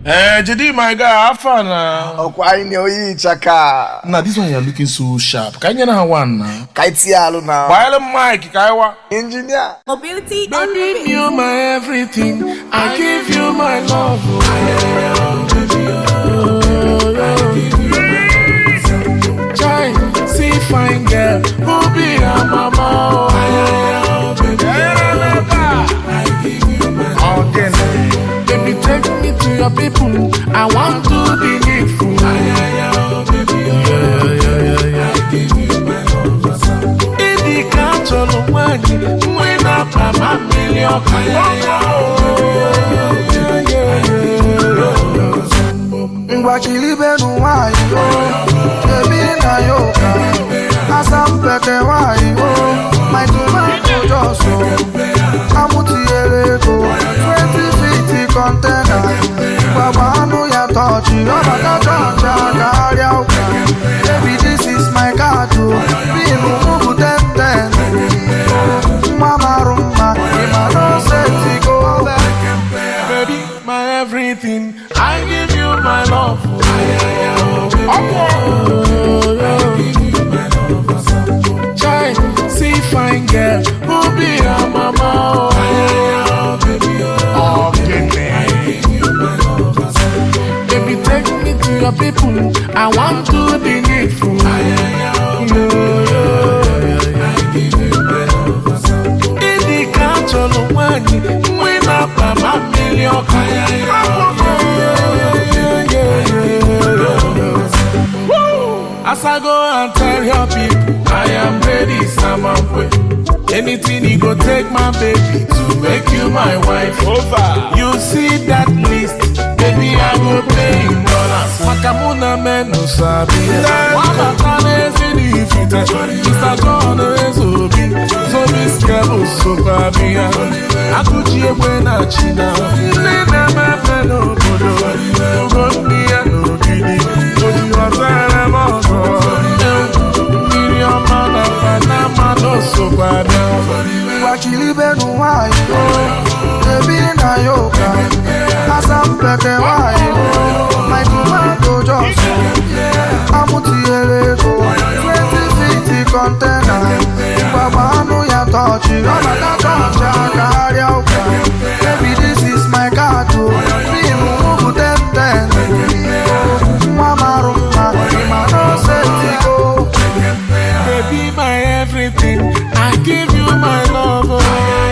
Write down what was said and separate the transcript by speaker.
Speaker 1: Eh, Jedi, my guy, have fun now.
Speaker 2: ọkwa anyị na oyi ịchaka
Speaker 1: Now, this one you're looking so sharp. Can you know one now?
Speaker 2: ka anyị tinye alụ na
Speaker 1: While Mike, Kaiwa.
Speaker 2: injinia
Speaker 3: Mobility on the
Speaker 1: Baby,
Speaker 3: mix.
Speaker 1: you're my everything. I give you my love. Chai, see fine girl, who be your mama? Again, baby, take me to your people. I want to be needful. Ịdị ka chọrọ nwanyị nwe na-apa ma mmiri ọka
Speaker 4: ngwachilibenu nwanyị o ebi na ya ụka asampete nwanyị o my tomato jọsụ amụtinyere ego 20 feet kọntena gbagba anụ ya tọchị ọbata chọọchị akarịa ụka baby this is my card o binu mụbụ 1010 nwa marụ mma ịma na osetigo
Speaker 1: Baby, my everything. I give you my love. Chai, see fine girl, who be your mama? Oh, Baby, take me to your people. I want to be needful. Ịdị ka chọrọ nwanyị nwe na-akpa ma mmiri ọka As I go and tell your people, I am ready, Samamwe. Anything you go take my baby to make you my wife. Over. You see that list, baby, I go pay in dollars. Makamuna menu sabi. Wabata nezi ni ifite. Mr. John ezobi. Zobi skebo sopabia. Akuchi ekwe na china. Nne na mepe n'obodo. Ugo ndị ya n'ogidi. Oji ọzara m ọzọ. Mmiri ọma na Panama n'osokwa bịa.
Speaker 4: ngwachilibenu nwanyị o ebi na ya ụka asampete nwanyị o my tomato jọsụ amụtinyere ego 20 feet kọntena gbagba anụ ya tọchị ọbata chọọchị akarịa ụka baby this is my card o binu mụbụ 1010 nwa marụ mma ịma na osetigo
Speaker 1: Baby, my everything. I give you my love. Oh.